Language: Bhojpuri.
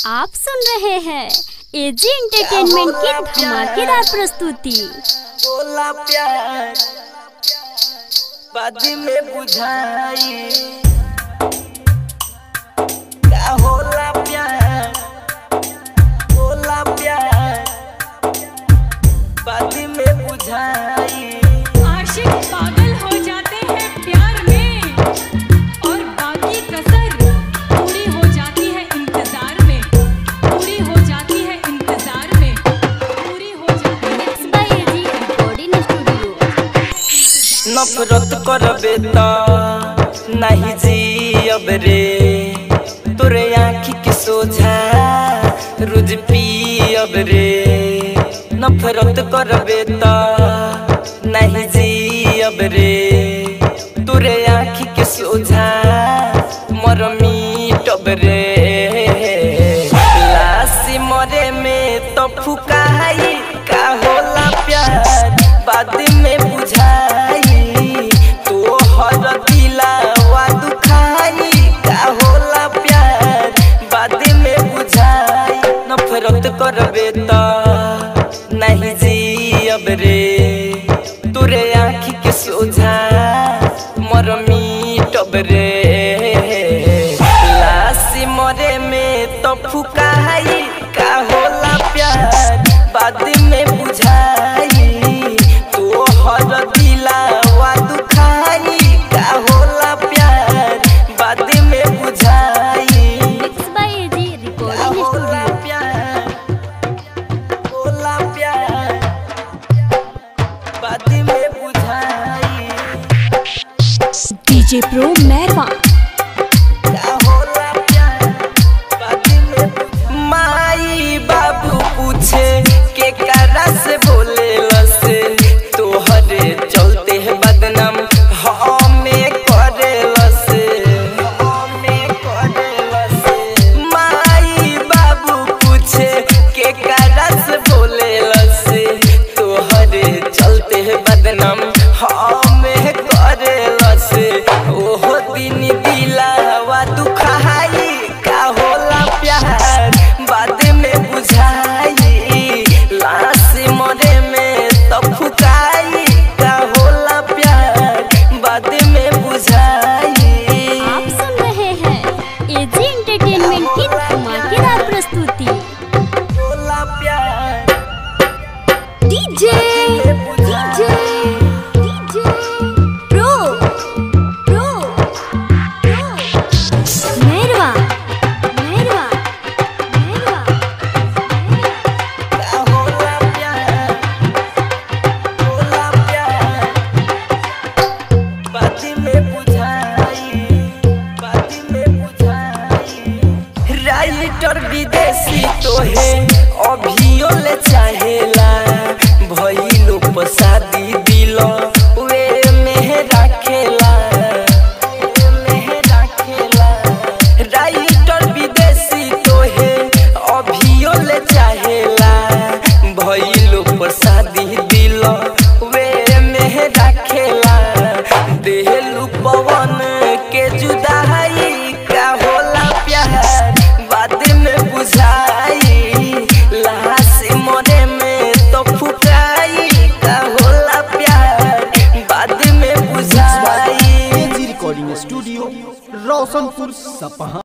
आप सुन रहे हैं एजी एंटरटेनमेंट की धमाकेदार प्रस्तुति बोला प्यार बाद में बुझाई का होला प्यार बोला प्यार बाद में बुझाई आशिक पागल हो जाते हैं प्यार में और बाकी कसर पूरी हो जाती है इंतजार में पूरी हो जाती है इंतजार में पूरी हो जाती है Mixed by AG Recording Studio. नफरत करबे त नहीं जियब रे तोरे आँखी के सोझा रोज पियब रे नफरत करबे त नहीं जियब रे तोरे आँखी के सोझा मर मिटब रे लासी मरे में तो फुकाई का होला प्यार बाद में बुझाई तो हर दिलावा दुखाई का होला प्यार बाद में बुझाई नफरत करबे त नहीं जियब रे तोरे आँखी के सोझा मर मिटब रे लासी मरे में तो फुकाई का होला प्यार बाद में बुझाई तो हर दिलावा दुखाई का होला प्यार बाद में बुझाई Mixed by AG का Recording होला Studio. प्यार होला प्यार बाद में बुझाई डीजे प्रो मैरवा का होला प्यार बाद में बुझाई। माई बाबू पूछे के करा से बोले लसे तोहरे चलते है बदनाम हमें करे लसे हमें करे लसे माई बाबू पूछे के करा से बोले लसे तोहरे चलते है बदनाम हमें करे लसे ओहो दिन दिलावा दुखाई का होला प्यार बाद में बुझाई लाश मरे में तो फुकाई का होला प्यार बाद में बुझाई आप सुन रहे हैं एजी एंटरटेनमेंट की धमाकेदार प्रस्तुति होला प्यार DJ DJ DJ pro pro pro मेरवा मेरवा मेरवा का होला प्यार होला प्यार बाद में बुझाई बाद में बुझाई राइटर विदेशी तोहे अभियो ले चाहेला भइलो पसादी दिल वे में राखेला वे में राखेला राइटर विदेशी तोहे अभियो ले चाहेला भइलो प्रसादी दिल वे में राखेला देहलू पवन के जुदाई का होला प्यार बाद में बुझाई लाश मरे में तो फुकाई का होला प्यार बाद में बुझाई एजी रिकॉर्डिंग स्टूडियो रोशनपुर सपहा